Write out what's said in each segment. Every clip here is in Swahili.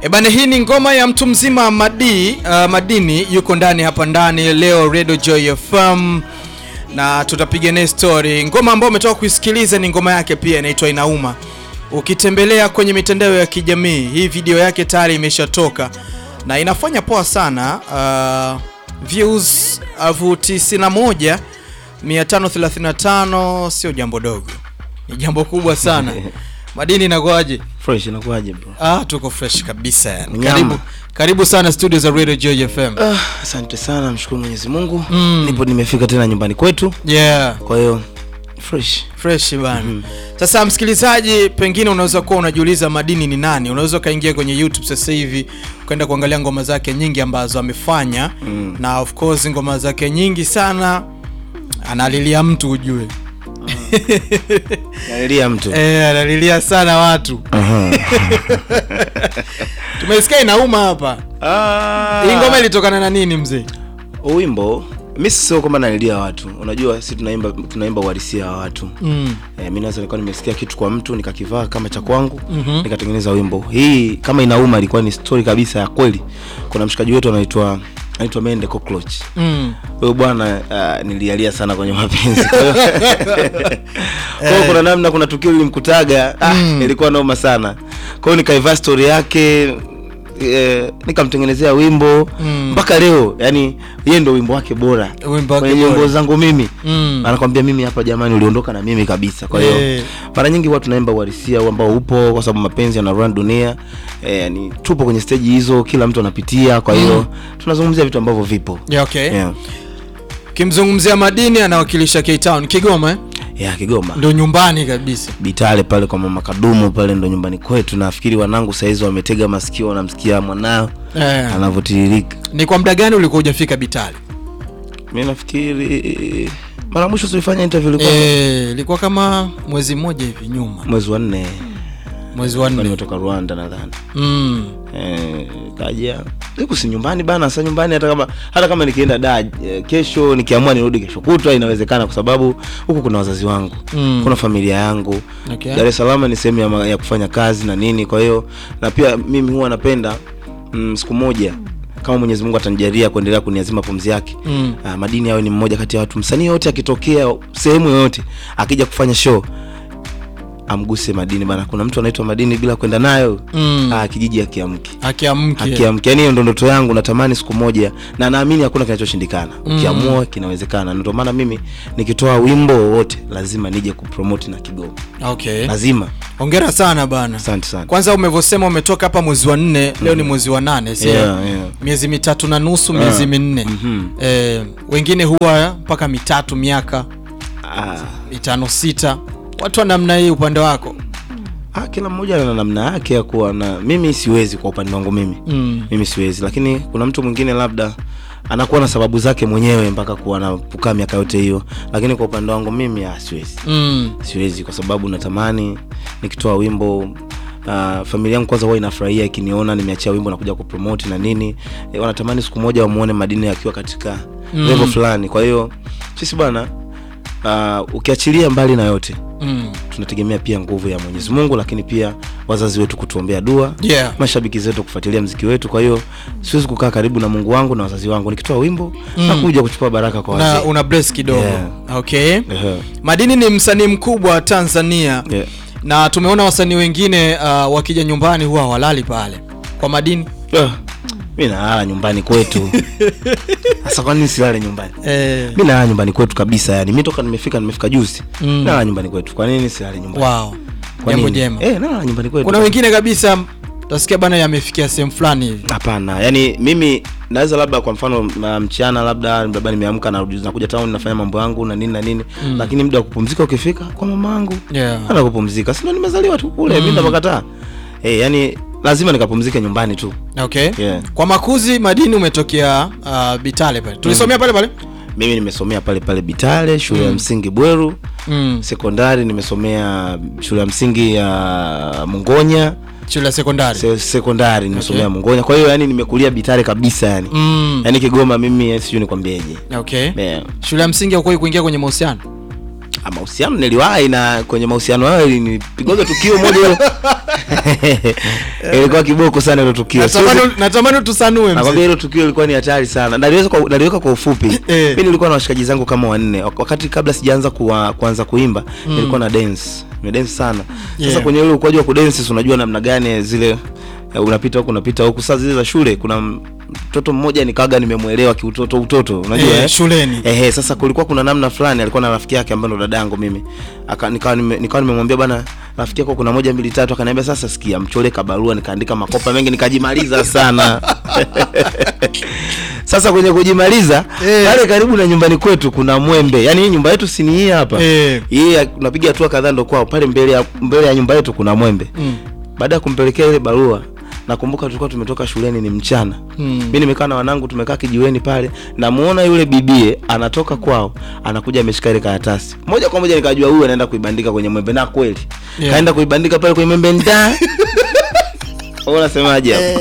E bana, hii ni ngoma ya mtu mzima Madi, uh, Madini yuko ndani hapa ndani leo Radio Joy FM na tutapiga naye story. Ngoma ambayo umetoka kuisikiliza ni ngoma yake pia inaitwa Inauma. Ukitembelea kwenye mitandao ya kijamii, hii video yake tayari imeshatoka na inafanya poa sana. Uh, views elfu tisini na moja 535 sio jambo dogo, ni jambo kubwa sana. Madini inakuaje? Fresh inakuwaje bro? Ah, tuko fresh kabisa yani. Mnyama. Karibu, karibu sana studio za Radio Joy FM. Ah, asante sana, mshukuru Mwenyezi Mungu. Mm. Nipo nimefika tena nyumbani kwetu. Yeah, Kwa hiyo fresh. fresh bana. Sasa msikilizaji, pengine unaweza kuwa unajiuliza Madini ni nani? Unaweza ukaingia kwenye YouTube sasa hivi ukaenda kuangalia ngoma zake nyingi ambazo amefanya Mm. na of course ngoma zake nyingi sana analilia mtu ujue. Nalilia mtu. Eh, analilia sana watu. Aha. Tumesikia inauma hapa. Ah. Hii ngoma ilitokana na nini mzee? Wimbo mimi sio kwamba nalilia watu. Unajua sisi tunaimba tunaimba uhalisia wa watu. Mm. Eh, mimi naweza nilikuwa nimesikia kitu kwa mtu nikakivaa kama cha kwangu Mhm. nikatengeneza wimbo. Hii kama inauma ilikuwa ni story kabisa ya kweli. Kuna mshikaji wetu anaitwa anaitwa Mende Cockroach. Mm. Huyo bwana uh, nilialia sana kwenye mapenzi. Kwa hiyo kwa hiyo kuna namna, kuna tukio lilimkutaga ah, Mm. ilikuwa noma sana. Kwa hiyo nikaivaa story yake eh, nikamtengenezea wimbo Mm. mpaka leo, yani yeye ndo wimbo wake bora Wimbo wake kwenye nyimbo bora. zangu mimi Mm. anakwambia mimi hapa, jamani, uliondoka na mimi kabisa. Kwa hiyo Eh. mara nyingi huwa tunaimba uhalisia ambao upo, kwa sababu mapenzi yana run dunia. Eh, ni tupo kwenye stage hizo, kila mtu anapitia. Kwa hiyo tunazungumzia vitu ambavyo vipo Yeah, okay. yeah. Kimzungumzia Madini anawakilisha K-Town Kigoma eh? Yeah, Kigoma Ndio nyumbani kabisa. Bitale pale kwa mama Kadumu pale ndo nyumbani kwetu. Nafikiri wanangu saizi wametega masikio, wanamsikia mwanao Eh. anavyotiririka. Ni kwa muda gani ulikuwa hujafika Bitali? Mi nafikiri mara mwisho tulifanya interview ilikuwa Eh, ilikuwa kama mwezi mmoja hivi nyuma. mwezi wa nne, Mwezi wa Nilikuwa nne. nimetoka Rwanda nadhani. Mm. Eh, kaja siku si nyumbani bana. Sasa nyumbani hata kama hata kama nikienda da eh, kesho nikiamua nirudi kesho kutwa inawezekana, kwa sababu huku kuna wazazi wangu Mm. kuna familia yangu Okay. Dar es Salaam ni sehemu ya, ma- ya kufanya kazi na nini. Kwa hiyo na pia mimi huwa napenda mm, siku moja kama Mwenyezi Mungu atanijalia kuendelea kuniazima pumzi yake Mm. ah, Madini awe ni mmoja kati ya watu, msanii yote akitokea sehemu yoyote akija kufanya show amguse Madini bana. Kuna mtu anaitwa Madini bila kwenda nayo Mm. ah, kijiji akiamki Akiamke. akiamki. Yani hiyo ndo ndoto yangu, natamani siku moja, na naamini hakuna kinachoshindikana. Ukiamua kinawezekana. Ndio maana mimi nikitoa wimbo wowote lazima nije kupromote na Kigoma, Okay. lazima. Hongera sana bana. Asante sana. Kwanza umevyosema umetoka hapa mwezi wa nne, leo ni mwezi wa nane, sio? Yeah, yeah. Miezi mitatu na nusu, miezi Ah. minne. Mhm. Eh, wengine huwa mpaka mitatu, miaka Ah, mitano, sita. Watu wa namna hii upande wako. ah, kila mmoja ana namna yake ya kuwa na. Mimi siwezi kwa upande wangu mimi Mm. mimi siwezi, lakini kuna mtu mwingine labda anakuwa na sababu zake mwenyewe mpaka kuwa anapukaa miaka yote hiyo, lakini kwa upande wangu mimi ah, siwezi Mm. siwezi kwa sababu natamani nikitoa wimbo uh, familia yangu kwanza huwa inafurahia ikiniona nimeachia wimbo na kuja kupromote na nini e, wanatamani siku moja wamuone Madini akiwa katika Mm. level fulani. Kwa hiyo sisi bwana, uh, ukiachilia mbali na yote Mm. tunategemea pia nguvu ya Mwenyezi Mungu, lakini pia wazazi wetu kutuombea dua Yeah. mashabiki zetu kufuatilia mziki wetu. Kwa hiyo siwezi kukaa karibu na Mungu wangu na wazazi wangu, nikitoa wimbo Mm. na kuja kuchukua baraka kwa Na wazee. una bless kidogo. Yeah. Okay. Ehe. Madini ni msanii mkubwa wa Tanzania Yeah. na tumeona wasanii wengine uh, wakija nyumbani huwa hawalali pale. Kwa Madini Ah, mi nalala nyumbani kwetu sasa kwa nini silale nyumbani eh, mi nalala nyumbani kwetu kabisa yani mi toka nimefika nimefika juzi Mm. nalala nyumbani kwetu kwa nini silale nyumbani wow. Kwa Jambo nini? jema. eh nalala nyumbani kwetu Kuna wengine kabisa utasikia bana yamefikia sehemu fulani hivi. hapana yani mimi naweza labda kwa mfano ma- mchana labda labda nimeamka narudi nakuja town nafanya mambo yangu na nini na nini Mm. lakini muda wa kupumzika ukifika kwa mama yangu Yeah. ana kupumzika sio nimezaliwa tu kule Mm. mimi ndapakataa eh yani lazima nikapumzike nyumbani tu Okay. Yeah. Kwa makuzi Madini umetokea uh, Bitale pale. Tulisomea pale pale? mimi nimesomea pale pale Bitale shule ya msingi Bweru Mm. sekondari nimesomea shule ya msingi ya Mungonya Shule ya sekondari. se, sekondari nimesomea Okay. Mungonya kwa hiyo yani nimekulia Bitare kabisa yani Mm. yani Kigoma mimi eh, sijui nikwambieje Okay. yeah. Shule ya msingi haukuwahi kuingia kwenye mahusiano? Ah, mahusiano niliwahi na kwenye mahusiano hayo nilipigoga tukio moja ile ilikuwa kiboko sana hilo tukio Natamani Siwezi- natamani tusanue nakwambia mzee. hilo tukio ilikuwa ni hatari sana naliweza kwa, naliweka kwa ufupi Eh. mi nilikuwa na washikaji zangu kama wanne Wak- wakati kabla sijaanza kuwa, kuanza kuimba nilikuwa na dance nimedance sana sasa Yeah. kwenye ule ukwaji wa kudance si unajua namna gani zile eh, unapita huku unapita huku saa zile za shule kuna m- mtoto mmoja nikaga nimemwelewa kiutoto utoto unajua Eh, eh? shuleni. Ehe, sasa kulikuwa kuna namna fulani alikuwa na rafiki yake ambaye ndo dadangu mimi. Aka nikawa nime, nikawa nimemwambia bana rafiki yako kuna moja mbili tatu akaniambia sasa sikia mchore kabarua nikaandika makopa mengi nikajimaliza sana. sasa kwenye kujimaliza Eh. pale karibu na nyumbani kwetu kuna mwembe. Yaani hii nyumba yetu si ni hii hapa. Eh. Hii unapiga hatua kadhaa ndo kwao pale mbele ya mbele ya nyumba yetu kuna mwembe. Mm. Baada ya kumpelekea ile barua nakumbuka tulikuwa tumetoka shuleni ni mchana Mm. mi nimekaa na wanangu tumekaa kijiweni pale namuona yule bibie anatoka kwao anakuja ameshika ile karatasi moja kwa moja nikajua huyu anaenda kuibandika kwenye mwembe na kweli Yeah. kaenda kuibandika pale kwenye mwembe nda Wewe unasemaje hapo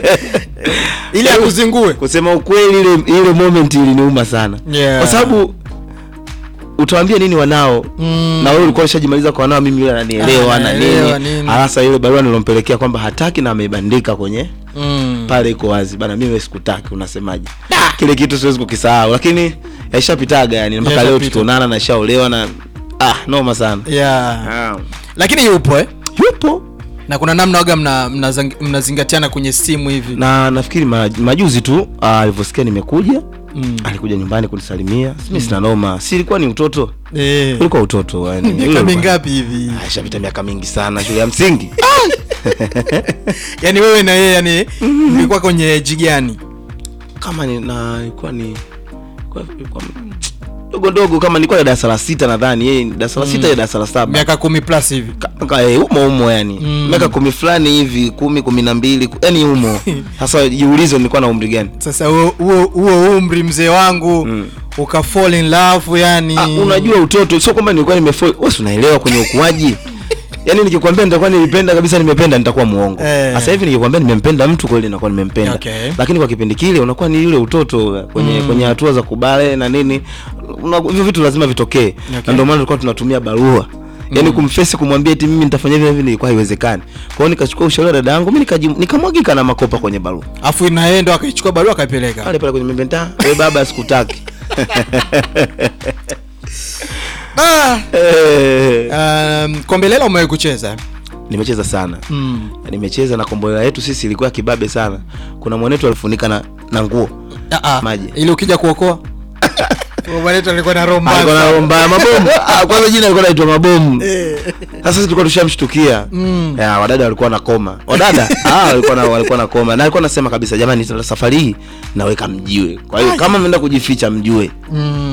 Ili akuzingue. kusema ukweli ile ile moment iliniuma sana Yeah. kwa sababu utawaambia nini wanao Mm. na wewe ulikuwa ushajimaliza kwa wanao mimi yule ananielewa Ah, na anaelewa nini nini. hasa ile barua nilompelekea kwamba hataki na ameibandika kwenye Mm. pale iko wazi bana mimi sikutaki unasemaje kile kitu siwezi kukisahau lakini yaishapitaga yani mpaka leo Yashapita. tukionana na shaolewa na ah noma sana Yeah. ah. Lakini yupo eh? yupo Na kuna namna waga mna mnazang- mnazingatiana kwenye simu hivi. na nafikiri ma, majuzi tu ah, alivyosikia nimekuja Mm. alikuja nyumbani kunisalimia mi sina noma si ilikuwa ni utoto Eh. ulikuwa utoto yani Ule Miaka ulikuwa- mingapi hivi? Ah, ishapita miaka mingi sana shule ya msingi Yaani wewe na yeye yani mlikuwa kwenye age gani? kama ni na ilikuwa ni ilikuwa- ilikuwa- dogo dogo kama nilikuwa ya darasa la sita nadhani yeye ni darasa la sita ya darasa la saba Miaka kumi plus hivi. Ka- ka- eh, umo umo yani Mm. miaka kumi fulani hivi kumi kumi na mbili ku- yani umo sasa jiulize nilikuwa na umri gani Sasa huo huo huo umri mzee wangu Mm. uka fall in love yani. ah, unajua utoto sio kwamba nilikuwa nimefall wewe si unaelewa kwenye ukuaji yaani nikikwambia nitakuwa nilipenda kabisa nimependa nitakuwa muongo Eh. sasa hivi nikikwambia nimempenda mtu kweli nakuwa nimempenda Okay. lakini kwa kipindi kile unakuwa ni yule utoto kwenye kwenye hatua za kubale na nini Una- hivyo vitu lazima vitokee Okay. na ndio maana tulikuwa tunatumia barua yaani kumfesi kumwambia eti mimi nitafanya hivi na hivi ilikuwa haiwezekani kwa hiyo nikachukua ushauri wa dada yangu mimi nikaji- nikamwagika na makopa kwenye barua Afu na yeye ndo akaichukua barua akaipeleka. pale pale kwenye membenta wewe baba sikutaki Ah. Eh, Um, kombelela umewahi kucheza? nimecheza sana Mm. nimecheza na kombolela yetu sisi ilikuwa ya kibabe sana kuna mwanetu alifunika na, na nguo Ah, ah. Maji. Ili ukija kuokoa. Mwanetu alikuwa na roho mbaya alikuwa na sana. roho mbaya mabomu Ah, kwanza jina alikuwa naitwa mabomu Eh. sasa sisi tulikuwa tushamshtukia Mm. ya wadada walikuwa na koma wadada ah, walikuwa na walikuwa na koma na alikuwa anasema kabisa jamani safari hii naweka mjiwe kwa hiyo kama mnaenda kujificha mjue Mm.